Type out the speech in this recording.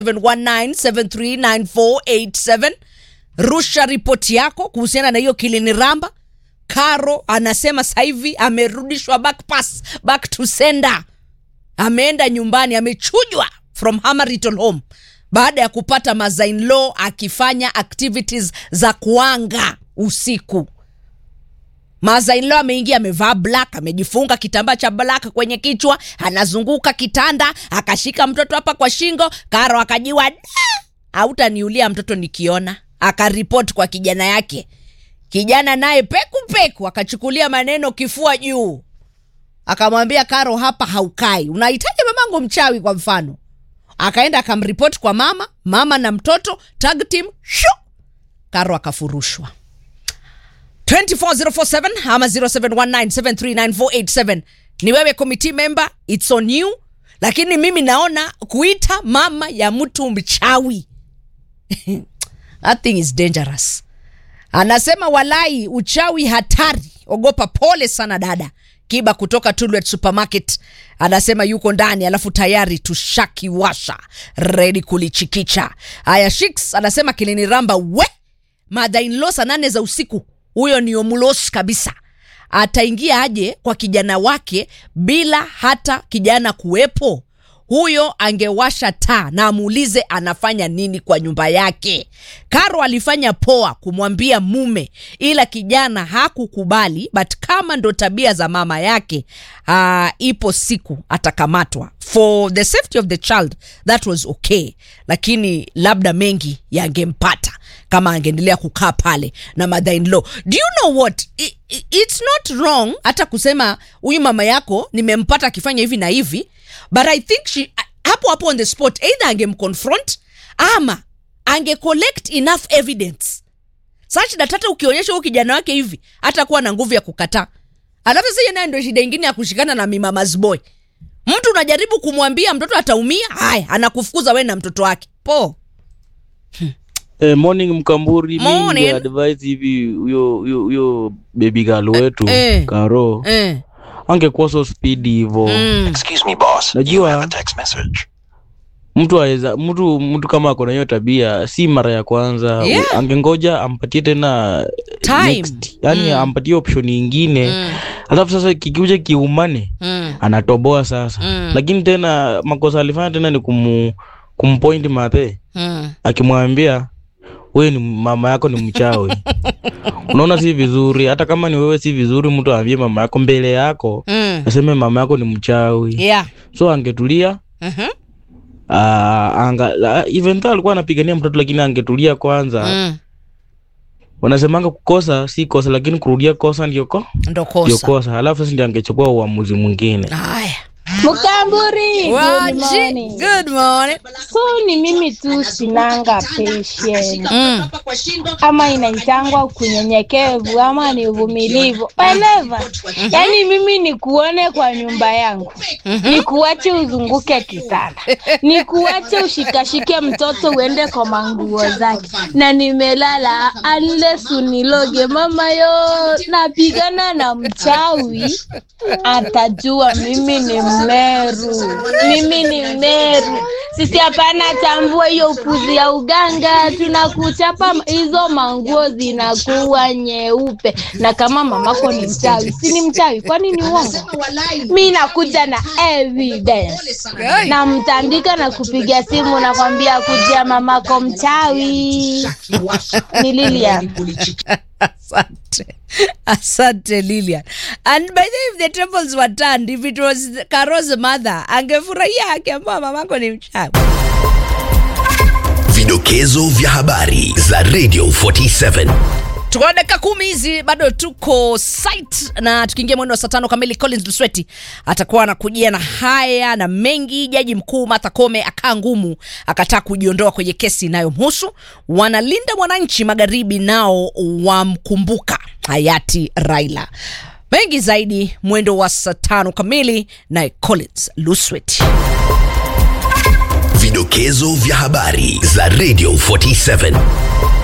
0719739487 rusha ripoti yako kuhusiana na hiyo kilini ramba karo anasema sasa hivi amerudishwa back pass, back to sender ameenda nyumbani amechujwa from Hamarital home baada ya kupata mazainlaw akifanya activities za kuanga usiku mazainlo ameingia amevaa black amejifunga kitambaa cha black kwenye kichwa anazunguka kitanda akashika mtoto hapa kwa shingo karo akajiwa "Da! hautaniulia mtoto nikiona akaripoti kwa kijana yake kijana naye peku peku akachukulia maneno kifua juu akamwambia karo hapa haukai unahitaji mamangu mchawi kwa mfano akaenda akamripoti kwa mama mama na mtoto tag team shu karo akafurushwa 24047 ama 0719739487 ni wewe committee member its on you lakini mimi naona kuita mama ya mtu mchawi that thing is dangerous anasema walai uchawi hatari ogopa pole sana dada kiba kutoka Tulwet supermarket anasema yuko ndani alafu tayari tushakiwasha redi kulichikicha haya shiks anasema kiliniramba we madainlo saa nane za usiku huyo ni omulos kabisa ataingia aje kwa kijana wake bila hata kijana kuwepo huyo angewasha taa na amuulize anafanya nini kwa nyumba yake karo alifanya poa kumwambia mume ila kijana hakukubali but kama ndo tabia za mama yake uh, ipo siku atakamatwa for the safety of the child that was okay lakini labda mengi yangempata kama angeendelea kukaa pale na mother in law do you know what I, I, it's not wrong hata kusema huyu mama yako nimempata akifanya hivi na hivi but i think she hapo hapo on the spot either angemconfront ama ange collect enough evidence such that hata ukionyesha huyu kijana wake hivi hata kuwa na nguvu ya kukataa alafu sasa naye ndio shida ingine ya kushikana na mimama's boy mtu unajaribu kumwambia mtoto ataumia haya anakufukuza we na mtoto wake po Eh, morning mkamburi Morning. mi advise hivi huyo huyo huyo baby girl wetu eh. karo eh. angekuwa so speed hivo mm. Excuse me, boss. Najua- You have a text message. mtu aweza mtu mtu kama ako na hiyo tabia si mara ya kwanza Yeah. angengoja ampatie tena Time. next yani Mm. ampatie option ingine Mm. alafu sasa kikiuja kiumane Mm. anatoboa sasa Mm. lakini tena makosa alifanya tena ni kumu, kumpoint mathe Mm. akimwambia wewe ni mama yako ni mchawi unaona si vizuri hata kama ni wewe si vizuri mtu aambie mama yako mbele yako Mm. aseme mama yako ni mchawi yeah so angetulia Mhm. uh, anga, uh, even though alikuwa anapigania mtoto lakini angetulia kwanza Mm. wanasemanga kukosa si kosa lakini kurudia kosa ndio ko ndo ndio kosa kosa halafu sasa ndio angechukua uamuzi mwingine haya Mkamburi, good Waji, morning. good morning So ni mimi tu sinanga patient mm. ama inaitangwa kunyenyekevu ama ni uvumilivu whatever. Yaani mimi nikuone kwa nyumba yangu nikuache uzunguke kitanda nikuache ushikashike mtoto uende kwa manguo zake na nimelala unless uniloge mama yo napigana na mchawi atajua mimi ni Mmeru, mimi ni Mmeru. Sisi hapana tambua hiyo upuzi ya uganga, tunakuchapa hizo manguo zinakuwa nyeupe, na kama mamako ni mchawi, si ni mchawi? Kwani ni uongo? Mi nakuja na evidence, namtandika na kupiga simu, nakwambia kujia mamako mchawi. Ni Lilian. asante asante lilian and by the way, if the tables were turned if it was caro's mother angefurahia akiambia mamako ni mchawi Vidokezo vya habari za Radio 47. tuko na dakika kumi hizi bado tuko site na tukiingia mwendo wa saa tano kamili collins lusweti atakuwa anakujia na haya na mengi jaji mkuu martha kome akaa ngumu akataa kujiondoa kwenye kesi inayomhusu wanalinda mwananchi magharibi nao wamkumbuka hayati raila mengi zaidi mwendo wa saa tano kamili naye collins lusweti Vidokezo vya habari za Radio 47.